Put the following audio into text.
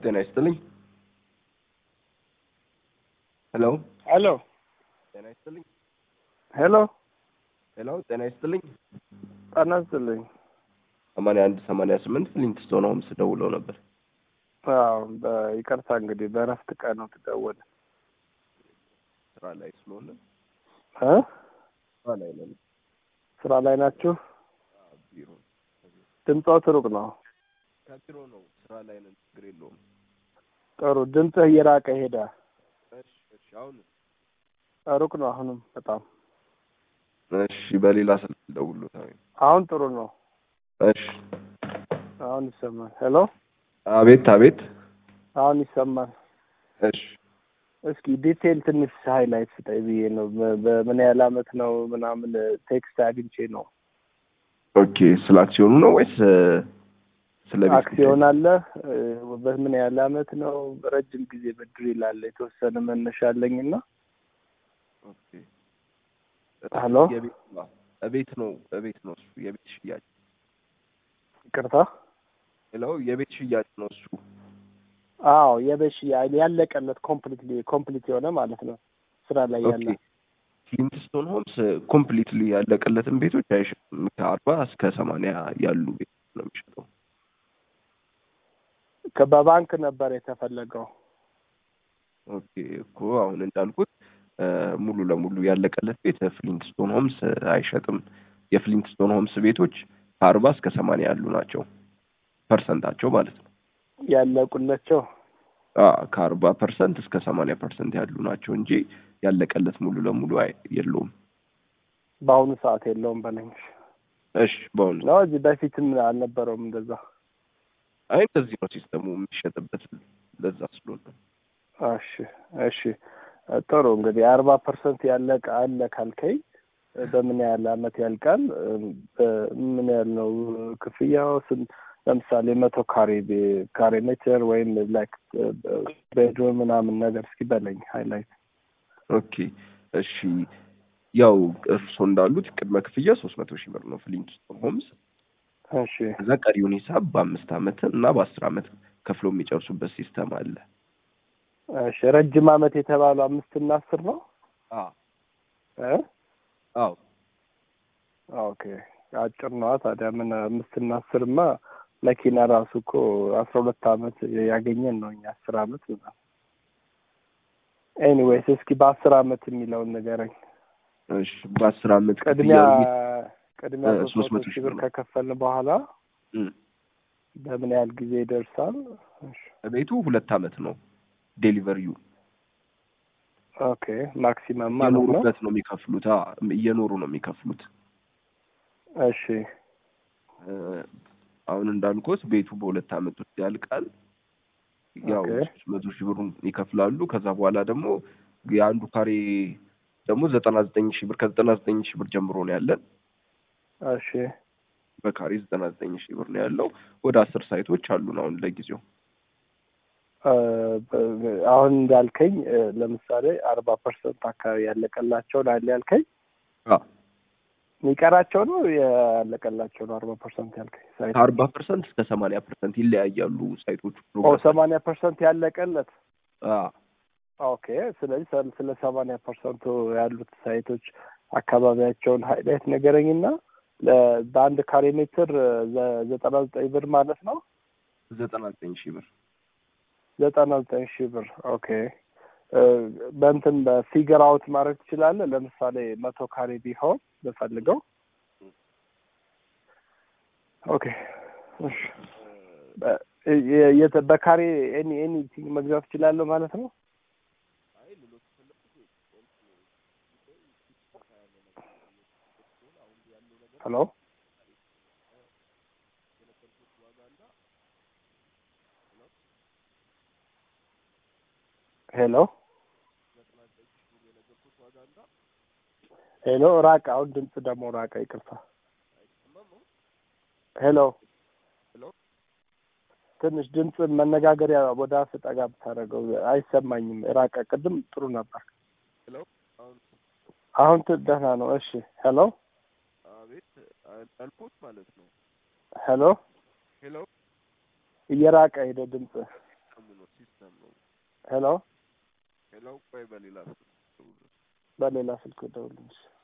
ጤና ይስጥልኝ። ሄሎ ሄሎ ጤና ይስጥልኝ። ሄሎ ሄሎ ጤና ይስጥልኝ። ጤና ይስጥልኝ። ሰማንያ አንድ ሰማንያ ስምንት ፍሊንትስቶን ሆምስ ደውለው ነበር። አዎ በይቅርታ እንግዲህ በእረፍት ቀን ነው ትደወል ስራ ላይ ስለሆነ እ ስራ ላይ ነን። ስራ ላይ ናችሁ? ቢሮ ድምፆት ሩቅ ነው። ከቢሮ ነው። ስራ ላይ ነን። ችግር የለውም። ጥሩ ድምፅህ እየራቀ ሄደ። እሺ እሺ። አሁን ሩቅ ነው አሁንም በጣም እሺ። በሌላ ስልክ ደውሎታ አሁን ጥሩ ነው። እሺ። አሁን ይሰማል። ሄሎ አቤት አቤት። አሁን ይሰማል። እሺ እስኪ ዲቴል ትንሽ ሃይላይት ስጠኝ ብዬ ነው። በ- በምን ያህል አመት ነው ምናምን ቴክስት አግኝቼ ነው። ኦኬ። ስለ አክሲዮኑ ነው ወይስ እ፣ ስለ ቤት አክሲዮን አለ እ፣ በምን ያህል አመት ነው? ረጅም ጊዜ ብድር ይላል። የተወሰነ መነሻ አለኝ እና ኦኬ። ሄሎ የቤት ነው እቤት ነው እቤት ነው እሱ የቤት ሽያጭ ይቅርታ። ሄሎ የቤት ሽያጭ ነው እሱ አዎ የበሽ ያለቀለት ኮምፕሊትሊ ኮምፕሊት የሆነ ማለት ነው ስራ ላይ ያለ ኦኬ ፍሊንትስቶን ሆምስ ኮምፕሊትሊ ያለቀለትን ቤቶች አይሸጥም። ከአርባ እስከ ሰማንያ ያሉ ቤቶች ነው የሚሸጠው። ከ- በባንክ ነበር የተፈለገው። ኦኬ እኮ አሁን እንዳልኩት እ፣ ሙሉ ለሙሉ ያለቀለት ቤት ፍሊንትስቶን ሆምስ አይሸጥም። የፍሊንትስቶን ሆምስ ቤቶች ከአርባ እስከ ሰማንያ ያሉ ናቸው ፐርሰንታቸው ማለት ነው። ያለቁላቸው አ ከአርባ ፐርሰንት እስከ ሰማንያ ፐርሰንት ያሉ ናቸው እንጂ ያለቀለት ሙሉ ለሙሉ አይ የለውም። በአሁኑ ሰዓት የለውም በለኝ። እሺ በአሁኑ ነው እዚህ በፊትም አልነበረውም እንደዛ። አይ እንደዚህ ነው ሲስተሙ የሚሸጥበት ለዛ ስለሆነ እሺ እሺ ጥሩ እንግዲህ አርባ ፐርሰንት ያለቀ አለ ካልከኝ በምን ያህል አመት ያልቃል? በምን ያህል ነው ክፍያው? ስንት ለምሳሌ መቶ ካሬ ቤ- ካሬ ሜትር ወይም ላይክ ቤድሩም ምናምን ነገር እስኪ በለኝ ሃይላይት። ኦኬ እሺ ያው እርስዎ እንዳሉት ቅድመ ክፍያ ሶስት መቶ ሺህ ብር ነው ፍሊንትስቶን ሆምስ እሺ ከዛ ቀሪውን ሂሳብ በአምስት አመት እና በአስር አመት ከፍሎ የሚጨርሱበት ሲስተም አለ። እሺ ረጅም አመት የተባለው አምስት እና አስር ነው አ እ አዎ ኦኬ አጭር ነዋ ታዲያ ምን አምስት እና አስርማ መኪና ራሱ እኮ አስራ ሁለት አመት ያገኘን ነው እኛ አስር አመት ምናምን ኤኒዌይስ እስኪ በአስር አመት የሚለውን ንገረኝ እሺ በአስር አመት ቅድሚያ ክፍያ ቅድሚያ እ ሶስት መቶ ሺህ ብር ነው። ከከፈልን በኋላ እም፣ በምን ያህል ጊዜ ይደርሳል? እሺ ቤቱ ሁለት አመት ነው ዴሊቨሪው ኦኬ ማክሲመም ማለት ነው። እየኖሩበት ነው የሚከፍሉት። አ እየኖሩ ነው የሚከፍሉት። እሺ እ፣ አሁን እንዳልኩት ቤቱ በሁለት አመት ውስጥ ያልቃል። ያው ኦኬ። ሶስት መቶ ሺህ ብሩን ይከፍላሉ። ከዛ በኋላ ደግሞ የአንዱ ካሬ ደግሞ ዘጠና ዘጠኝ ሺህ ብር ከዘጠና ዘጠኝ ሺህ ብር ጀምሮ ነው ያለን። እሺ በካሬ ዘጠና ዘጠኝ ሺህ ብር ነው ያለው። ወደ አስር ሳይቶች አሉን አሁን ለጊዜው። እ፣ በ- አሁን እንዳልከኝ እ፣ ለምሳሌ አርባ ፐርሰንት አካባቢ ያለቀላቸውን አለ ያልከኝ አ የሚቀራቸው ነው ያለቀላቸው ነው አርባ ፐርሰንት ያልከኝ ሳይት ከአርባ ፐርሰንት እስከ ሰማንያ ፐርሰንት ይለያያሉ ሳይቶቹ። ኦ ሰማንያ ፐርሰንት ያለቀለት አ ኦኬ ስለዚህ ስለ- ስለ ሰማንያ ፐርሰንቱ ያሉት ሳይቶች አካባቢያቸውን ሀይላይት ነገረኝና ለ- በአንድ ካሬ ሜትር ዘ- ዘጠና ዘጠኝ ብር ማለት ነው ዘጠና ዘጠኝ ሺህ ብር ዘጠና ዘጠኝ ሺህ ብር ኦኬ እ፣ በእንትን በፊገር አውት ማድረግ ትችላለህ ለምሳሌ መቶ ካሬ ቢሆን ብፈልገው ኦኬ እሺ በ- የ- የተ- በካሬ ኤኒ ኤኒቲንግ መግዛት እችላለሁ ማለት ነው ሄሎ ሄሎ ሄሎ ራቀ። አሁን ድምፅ ደግሞ ራቀ። ይቅርታ። ሄሎ ሄሎ ትንሽ ድምፅ መነጋገሪያ ወደ አፍ ጠጋ ብታደርገው አይሰማኝም። ራቀ። ቅድም ጥሩ ነበር። ሄሎ አሁን አሁን ት- ደህና ነው። እሺ ሄሎ አቤት እንዳልኩት ማለት ነው። ሄሎ ሄሎ እየራቀ ሄደ ድምፅ። ሰሙ ሲስተም ነው። ሄሎ ሌላው ቆይ በሌላ ስልክ በሌላ ስልክ ደውልልኝ።